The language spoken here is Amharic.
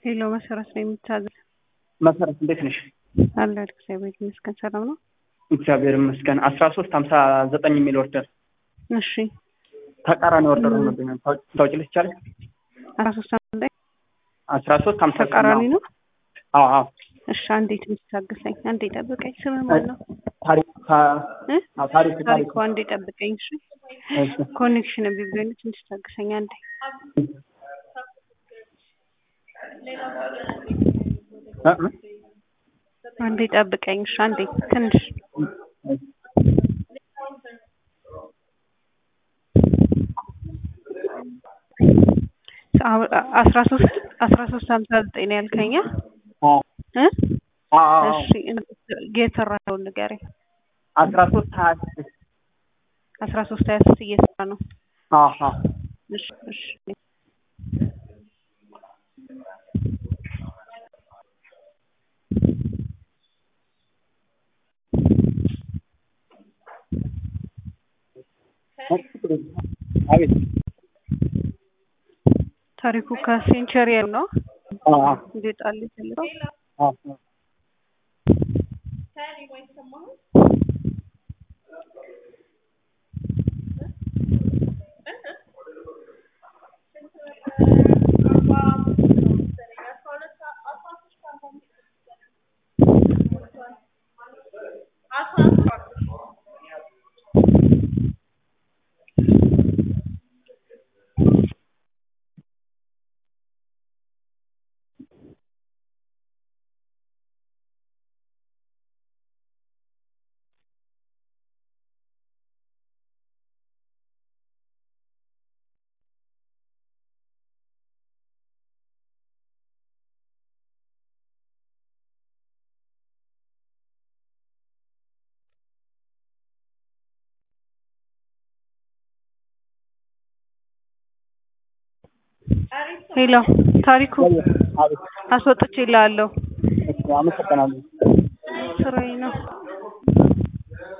ሄሎ መሰረት ነው የምታዘዝ? መሰረት እንዴት ነሽ? አለ እግዚአብሔር ይመስገን ሰላም ነው። እግዚአብሔር ይመስገን። አስራ ሶስት ሀምሳ ዘጠኝ የሚል ኦርደር እሺ ተቃራኒ ኦርደር ሆኖብኛል። ታውቂልሽ ይቻላል? አስራ ሶስት አንዴ አስራ ሶስት ሀምሳ ተቃራኒ ነው። አዎ አዎ። እሺ አንዴ ትንሽ ታግሰኝ፣ አንዴ ጠብቀኝ። ስምህ ማን ነው? ታሪክ እ? ታሪክ ታሪክ ታሪኩ አንዴ ጠብቀኝ። እሺ እሺ ኮኔክሽን ቢብሎኝ ትንሽ ታግሰኝ አንዴ። እ እ አንዴ ጠብቀኝ። እሺ አንዴ ትንሽ አስራ ሶስት አስራ ሶስት ሀምሳ ዘጠኝ ነው ያልከኛ አዎ እ አዎ እሺ የሰራኸውን ንገረኝ። አስራ ሶስት ሀያ ስድስት አስራ ሶስት ሀያ ስድስት እየሰራ ነው። አዎ እሺ እሺ አቤት ታሪኩ ከሴንቸሪ ነው አዎ እንዲጣል ይፈልገው አዎ ሄሎ ታሪኩ አቤት አስወጥቼ እልሃለሁ። እሺ አመሰግናለሁ። ስራዬ ነው።